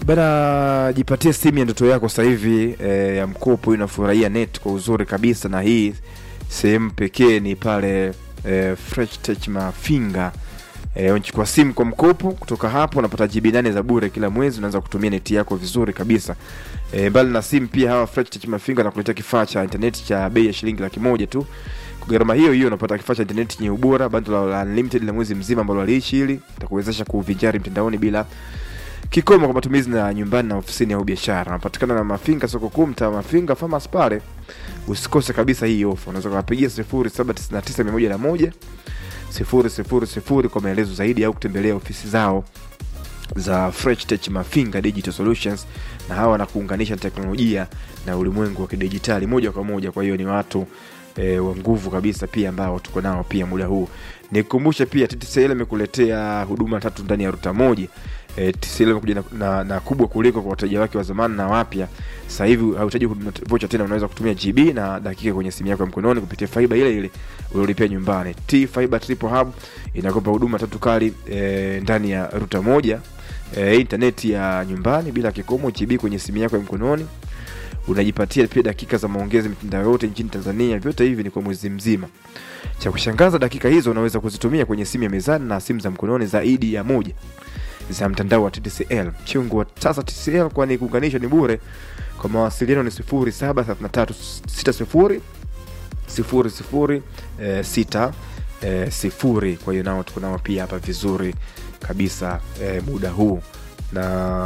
Bana, jipatie simu ya ndoto yako sasa hivi eh, ya mkopo, inafurahia net kwa uzuri kabisa, na hii sehemu pekee ni pale eh, Fresh Tech Mafinga. Eh, unachukua simu kwa mkopo, kutoka hapo unapata GB nane za bure kila mwezi, unaanza kutumia neti yako vizuri kabisa. Eh, mbali na simu pia hawa Fresh Tech Mafinga nakuletea kifaa cha internet cha bei ya shilingi laki moja tu. Kwa gharama hiyo hiyo unapata kifaa cha internet chenye ubora, bando la unlimited la mwezi mzima ambalo aliishi hili itakuwezesha kuvinjari mtandaoni bila kikomo kwa matumizi na nyumbani na ofisini au biashara. Unapatikana na Mafinga soko kuu, mtaa wa Mafinga Farmers pale. Usikose kabisa hii ofa. Unaweza kuwapigia 0799 101 kwa maelezo zaidi au kutembelea ofisi zao za Fresh Tech Mafinga Digital Solutions, na hawa wanakuunganisha teknolojia na ulimwengu wa kidijitali moja kwa moja. Kwa hiyo ni watu e, wa nguvu kabisa pia ambao tuko nao pia muda huu. Nikukumbushe pia TTCL imekuletea huduma tatu ndani ya ruta moja. E, TTCL imekuja na, na, na kubwa kuliko kwa wateja wake wa zamani na wapya. Sasa hivi hauhitaji huduma vocha tena, unaweza kutumia GB na dakika kwenye simu yako ya mkononi kupitia fiber ile ile uliolipia nyumbani. T Fiber Triple Hub inakupa huduma tatu kali e, ndani ya ruta moja. E, intaneti ya nyumbani bila kikomo, GB kwenye simu yako ya mkononi unajipatia pia dakika za maongezi mitandao yote nchini Tanzania. Vyote hivi ni kwa mwezi mzima. Cha kushangaza, dakika hizo unaweza kuzitumia kwenye simu ya mezani na simu za mkononi zaidi ya moja za mtandao wa TTCL. Mchungu wa sasa TTCL, kwani kuunganisha ni bure. Kwa mawasiliano ni 073360 00 eh, sita eh, sifuri. Kwa hiyo nao tuko nao pia hapa vizuri kabisa eh, muda huu na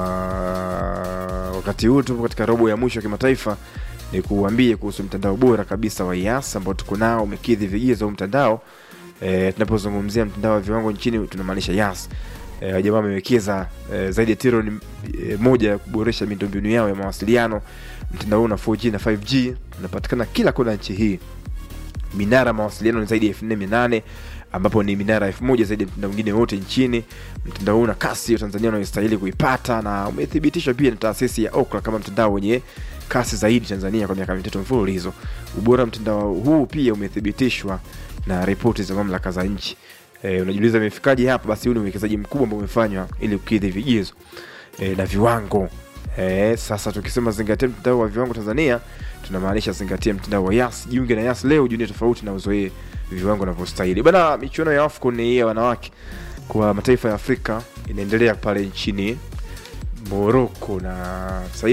wakati huu tupo katika robo ya mwisho ya kimataifa, ni kuambie kuhusu mtandao bora kabisa wa IAS ambao tuko nao, umekidhi vigezo mtandao. E, tunapozungumzia mtandao wa viwango nchini tunamaanisha IAS. E, jamaa wamewekeza e, zaidi ya trilioni e, moja ya kuboresha miundombinu yao ya mawasiliano. Mtandao huu na 4G na 5G unapatikana kila kona nchi hii. Minara mawasiliano ni zaidi ya 4800 ambapo ni minara elfu moja zaidi ya mtandao mwingine wote nchini. Mtandao huu una kasi ya Tanzania unayostahili kuipata na umethibitishwa pia na taasisi ya Ookla kama mtandao wenye kasi zaidi Tanzania kwa miaka mitatu mfululizo. Ubora wa mtandao huu pia umethibitishwa na ripoti za mamlaka za nchi. E, unajiuliza imefikaje hapa? Basi huu ni uwekezaji mkubwa ambao umefanywa ili kukidhi vigezo e, na viwango e, sasa tukisema zingatia mtandao wa viwango Tanzania tunamaanisha zingatia mtandao wa Yas. Jiunge na Yas leo, jiunge tofauti na uzoee viwango vinavyostahili bana. Michuano ya AFCON ni ya wanawake kwa mataifa ya Afrika inaendelea pale nchini Morocco na sasa